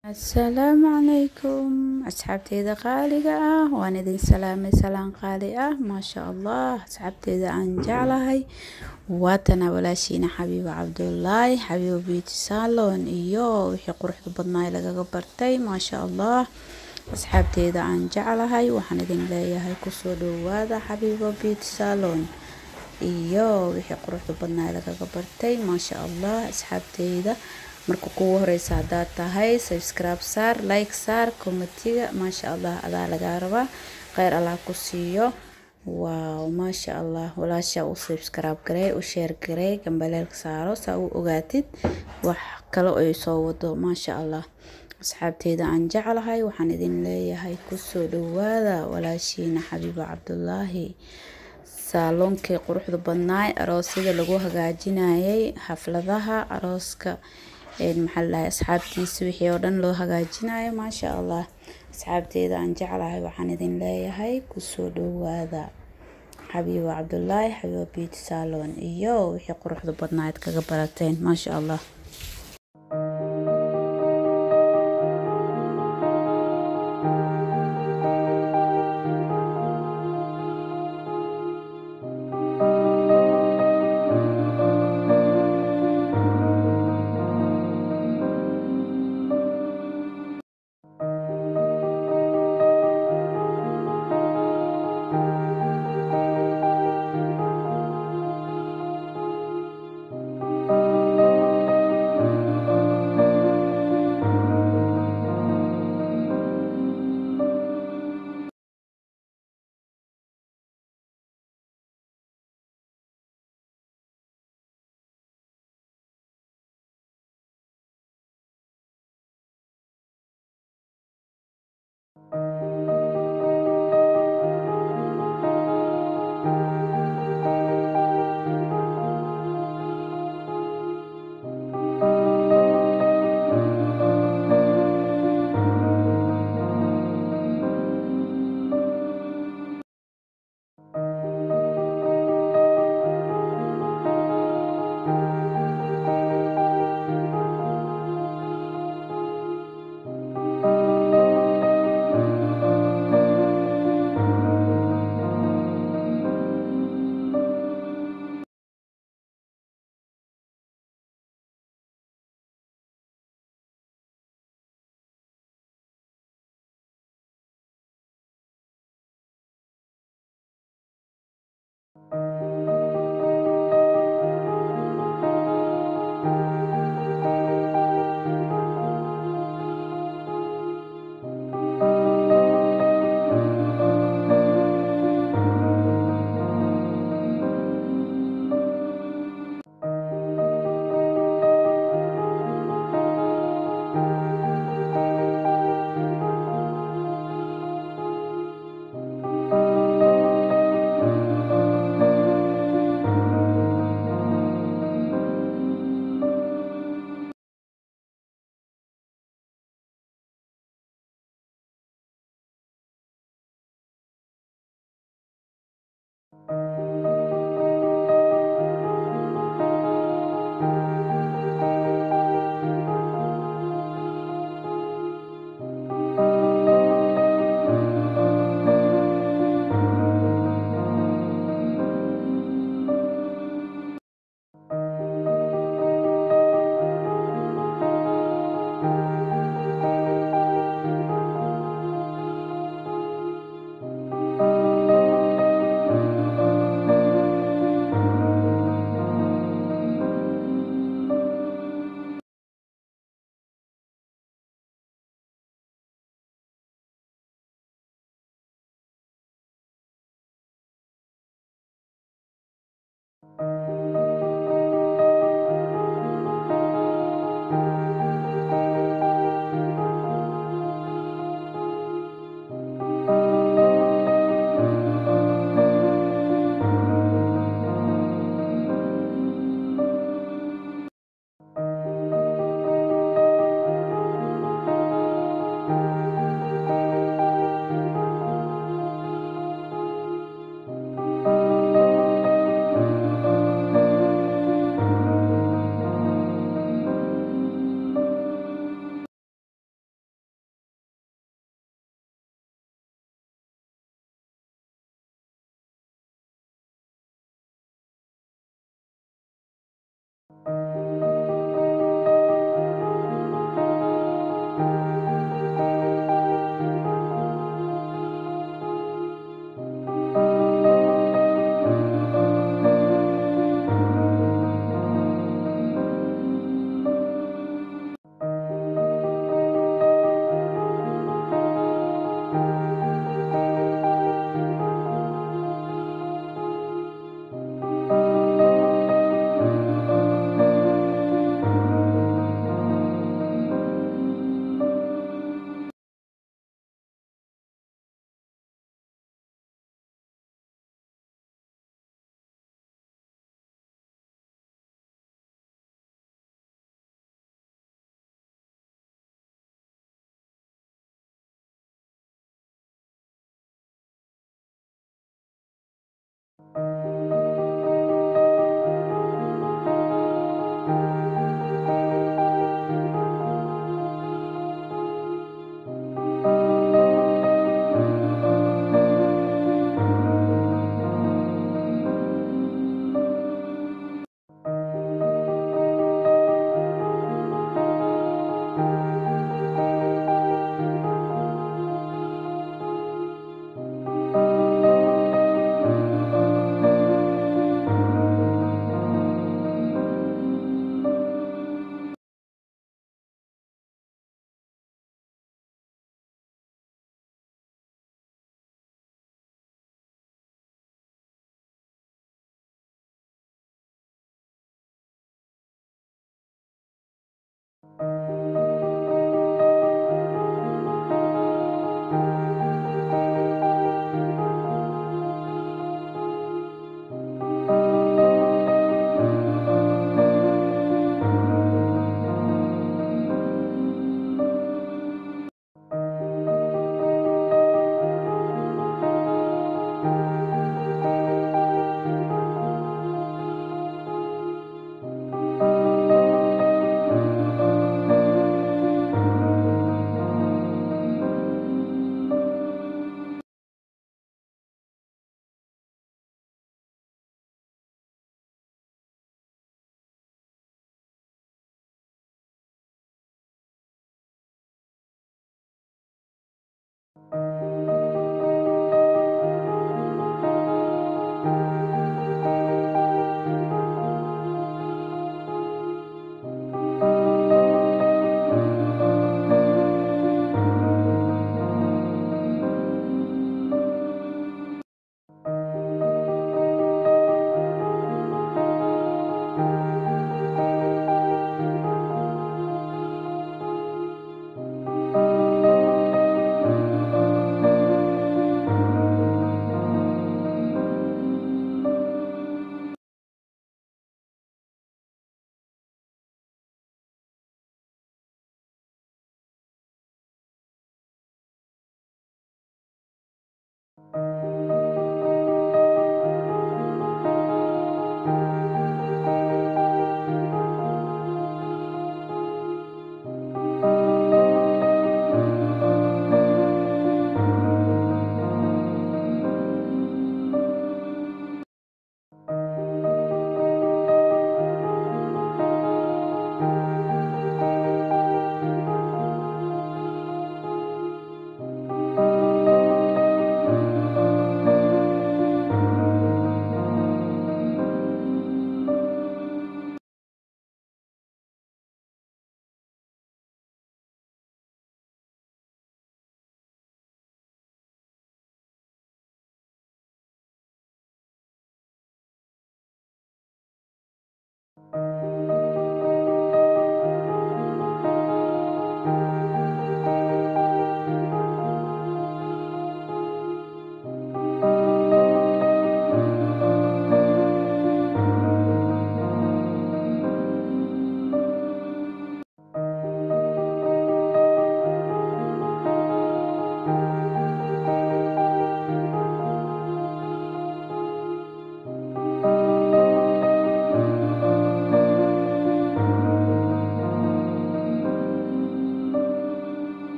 asalaamu calaykum asxaabteyda qaaliga ah waan idin salaamay salaan qaali ah maasha allah asxaabteyda aan jeclahay waatana walaashiina xabiibo cabdulaahi xabiibo beauty salon iyo wixii quruxda badnaay lagaga bartay maasha allah asxaabteyda aan jeclahay waxaan idin leeyahay kusoo dhowaada xabiibo beauty salon iyo wixii quruxda badnaay lagaga bartay maasha allah asxaabteyda marka kugu horeysa haddaad tahay subscribe saar like saar komatiga maasha allah adaa lagaa rabaa kheyr allah ku siiyo waaw maasha allah walaasha u subscribe garey u sheer garey gambaleelka saaro saa u ogaatid wax kale ay soo wado maasha allah asxaabteyda aan jeclahay waxaan idin leeyahay kusoo dhowaada walaashiina xabiibo cabdulaahi saaloonkii quruxda badnaay aroosyada lagu hagaajinayay xafladaha arooska maxaa ladahay asxaabtiisa wixii oo dhan loo hagaajinayo maasha allah asxaabteyda aan jeclahay waxaan idin leeyahay kusoo dhowaada xabiibo cabdulaahi xabiibo beauty salon iyo wixii quruxda badnaayd kaga barateen maasha allah